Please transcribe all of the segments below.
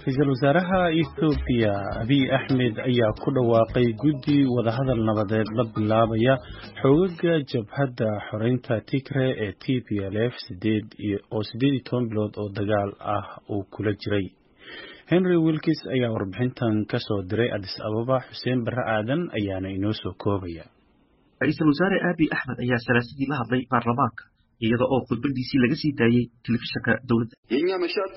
ra-iisul wasaaraha ethoobiya abiy axmed ayaa ku dhawaaqay guddi wadahadal nabadeed la bilaabaya xoogaga jabhadda xoreynta tigre ee t p l f oo siddeed iyo toban bilood oo dagaal ah uu kula jiray henry wilkis ayaa warbixintan ka soo diray adis ababa xuseen barre aadan ayaana inoo soo koobaya ra-iisul wasaare abiy axmed ayaa salaasadii la hadlay baarlamaanka iyada oo khudbadiisii laga sii daayey telefishinka dowladda የእኛ መሻት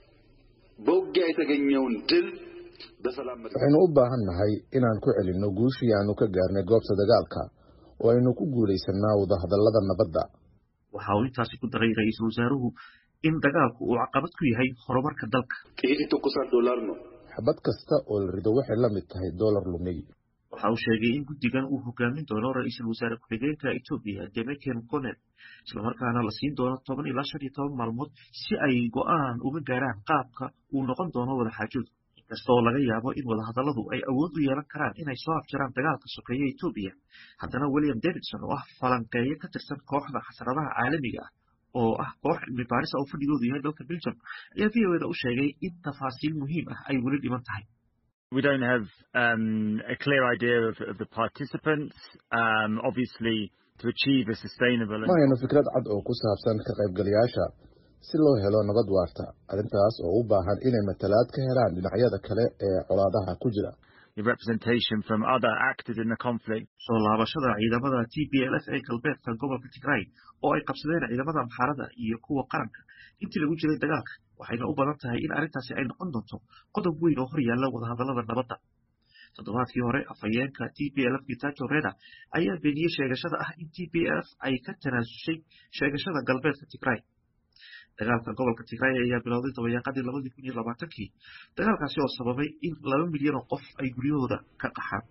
በውጊያ የተገኘውን ድል በሰላም waxaynu u baahan nahay inaan ku celinno guushii aanu ka gaarnay goobta dagaalka oo aynu ku guulaysannaa wadahadallada nabadda waxa uu intaasi ku daray ra-iisul wasaaruhu in dagaalku uu caqabad ku yahay horumarka dalka ጥይት ይተኮሳል ዶላር ነው xabad kasta oo la rido waxay la mid tahay doolar lumay waxa uu sheegay in guddigan uu hogaamin doono ra-iisul wasaare ku-xigeenka etoobiya demeken konen islamarkaana la siin doono toban ilaa shan iyo toban maalmood si ay go-aan uga gaaraan qaabka uu noqon doono wadaxaajood inkastoo laga yaabo in wadahadalladu ay awood u yeelan karaan inay soo afjaraan dagaalka sokeeya etoobiya haddana william davidson oo ah falanqeeyo ka tirsan kooxda xasradaha caalamiga ah oo ah koox cilmi baarisa oo fadhigoodu yahay dalka belgium ayaa v o eda u sheegay in tafaasiil muhiim ah ay weli dhiman tahay We don't have um, a clear idea of, of the participants. Um, obviously, to achieve a sustainable. ma hayno fikrad cad oo ku saabsan ka qaybgalayaasha si loo helo nabad waarta arrintaas oo u baahan inay matalaad ka helaan dhinacyada kale ee colaadaha ku jira The representation from other actors in the conflict. soo laabashada ciidamada t p l f ee galbeedka gobolka tigray oo ay qabsadeen ciidamada amxaarada iyo kuwa qaranka intii lagu jiray dagaalka waxayna u badan tahay in arrintaasi ay noqon doonto qodob weyn oo hor yaalla wadahadallada nabadda toddobaadkii hore afhayeenka t p l f gitajo reda ayaa beeniyey sheegashada ah in t p l f ay ka tanaasushay sheegashada galbeedka tigray dagaalka gobolka tigray ayaa bilowday dabayaaqadii labadii kun iyo labaatankii dagaalkaasi oo sababay in laba milyan oo qof ay guryahooda ka qaxaan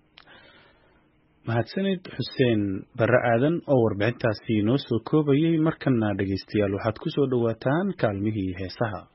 mahadsanid xuseen barre aadan oo warbixintaasi noo soo koobayay markana dhegaystayaal waxaad ku soo dhowaataan kaalmihii heesaha